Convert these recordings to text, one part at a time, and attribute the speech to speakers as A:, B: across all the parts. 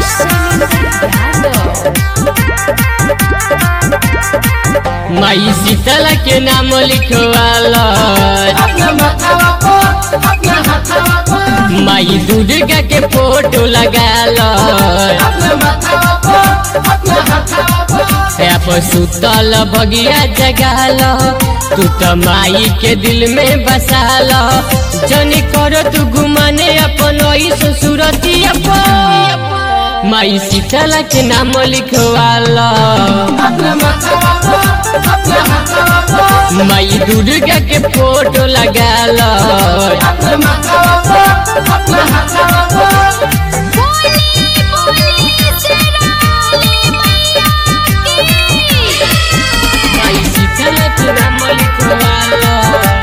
A: माई शीतल के नाम लिखवाला
B: अपना माथावा पर अपना हाथावा पर
A: माई दुर्गा के फोटो लगाला
B: अपना माथावा पर अपना हाथावा पर
A: आप सुतल भगिया जगाला तू तो माई के दिल में बसाला जनी करो तू गुमाने अपन ऐसा सूरती अपन माई शीतल के नाम लिखवाला
B: अपना माथावा पर अपना हाथावा पर
A: माई दुर्गा के फोटो लगाला
B: अपना माथावा पर अपना हाथावा पर
A: माई शीतल के नाम लिखवाला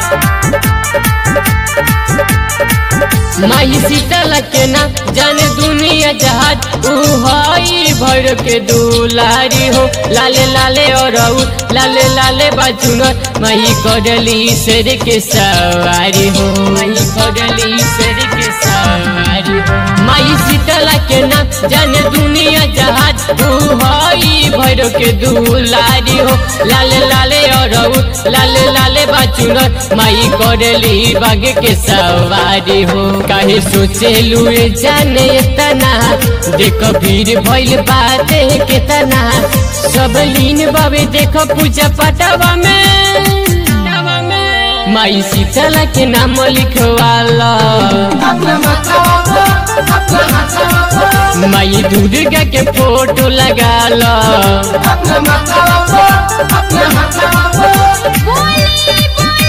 A: माई शीतल के ना जाने दुनिया जहाज ऊ हई भर के दुलारी हो लाले लाले और ऊ लाले लाले बाजुनर माई करली शेर के सवारी हो माई करली शेर के सवारी हो माई शीतल के ना जाने दुनिया जहाज ऊ हई भर के दुलारी हो लाले लाले और ऊ लाले लाले बाजुनर माई करली बाग के सवारी हो काहे सोचे लुए जाने तना देखो भीड़ भइल बाते केतना सब लीन बाबे देखो पूजा पटावा में माई शीतल के नाम लिखवाला
B: अपना माथावा पर अपना हाथावा पर
A: माई दुर्गा के फोटो लगाला
B: अपना माथावा पर अपना हाथावा पर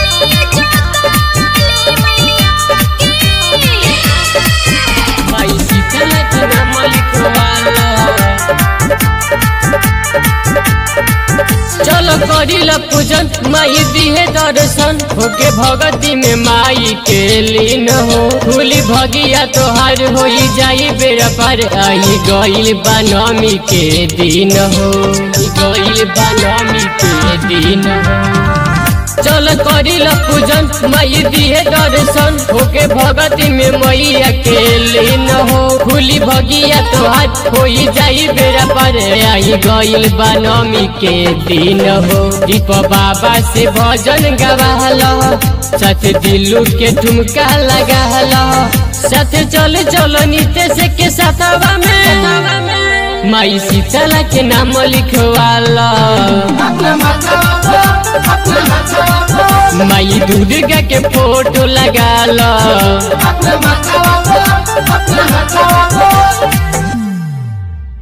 A: माई शीतल के नाम लिखवाला चलो करिल पूजन माई दिहे दर्शन होके भगती में माई के लीन हो फूली भगिया तोहार हो जाई बेरा पर आई गइल बनमी के दिन हो गइल बनमी के दिन हो चल करिल पूजन माई दिहे दर्शन होके भगती में मैया के लीन हो खुली भगिया तोहार हो जाई बेरा पर आई गइल बनमी के दिन हो दीप बाबा से भजन गवाल सत दिलू के ठुमका लगाल सत चल चल नितेश के सतवा में माई शीतल के नाम लिखवाला
B: अपना माथावा पर अपना हाथावा पर
A: माई दुर्गा के फोटो लगाला
B: अपना माथावा